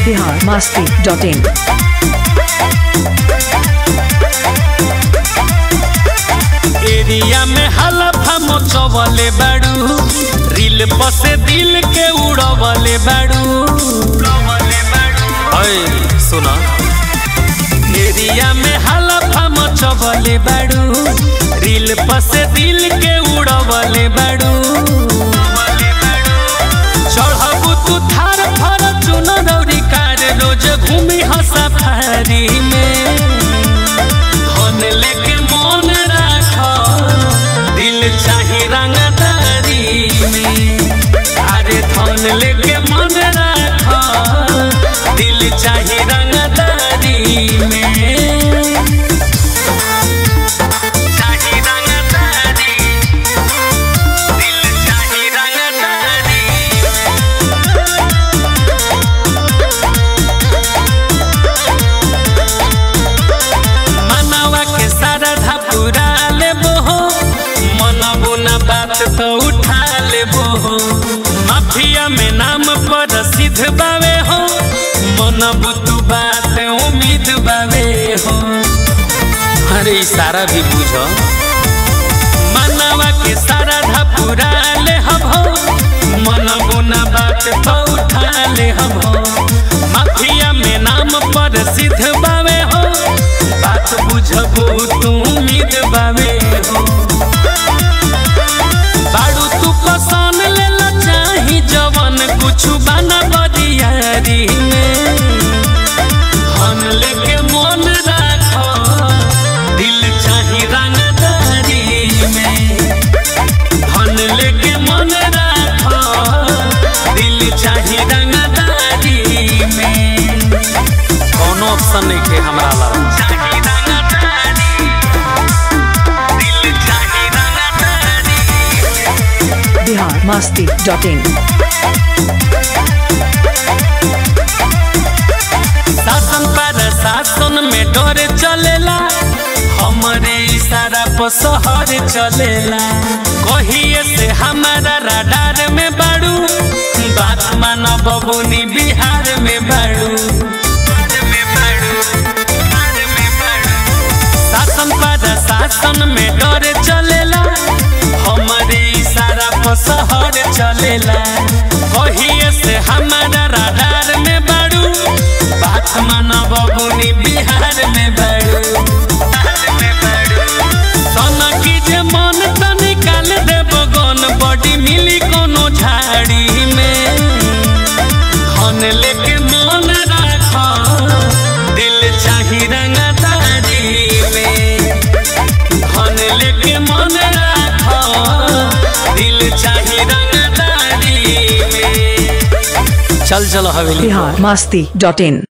Bihar Masti dot in area में हलफा मचवले बाड़ू रील पसे दिल के उड़वले बाड़ू अय सुना एरिया में हलफा मचवले बाड़ू रील पसे दिल के उड़वले बाड़ू चढ़बू तू थार फर चुन दौरी कार रोज घूमी ह सफारी में धन लेके मन राख दिल चाही रंगदारी में अरे धन लेके मन राख दिल चाही रंगदारी में चाही रंगदारी दिल चाही रंगदारी मनवा के सारा धपुरा लेबो हो मनबो न बात तो उठा लेबो हो माफिया में नाम पर सिद्ध बावे हो मनबो तू बात उम्मीद बावे हो अरे इशारा भी बुझो मनवा के सारा धपुरा ले हबो मनबो न बात तो उठा ले हबो माफिया में नाम पर सिद्ध बावे हो बात बुझबो तू उम्मीद बावे हो बाड़ू तू पसंद लेला चाही जवन कुछ बना बदियारी में धन लेके मन राख दिल चाही रंगदारी में धन लेके मन राख दिल चाही रंगदारी में कौनो ऑप्शन नहीं के हमरा ला चाही रंगदारी दिल चाही रंगदारी बिहार मस्ती डॉट इन शासन पर शासन में डोरे चलेला हमरे इशारा पर शहर चलेला कहिए से हमारा राडार में बाड़ू बात मानो बबुनी बिहार में बाड़ू शासन पर शासन में डोरे चलेला हमरे इशारा पर शहर चलेला कहिए से हमारा राडार में बाड़ू बात माना बबुनी बिहार में बाड़ू सोना की जे मन त निकाल देब गन बॉडी मिली कोनो झाड़ी में धन लेके मन राख दिल चाही रंगदारी में धन लेके मन राख दिल चाही रंगदारी में चल चलो हवेली बिहार मस्ती डॉट इन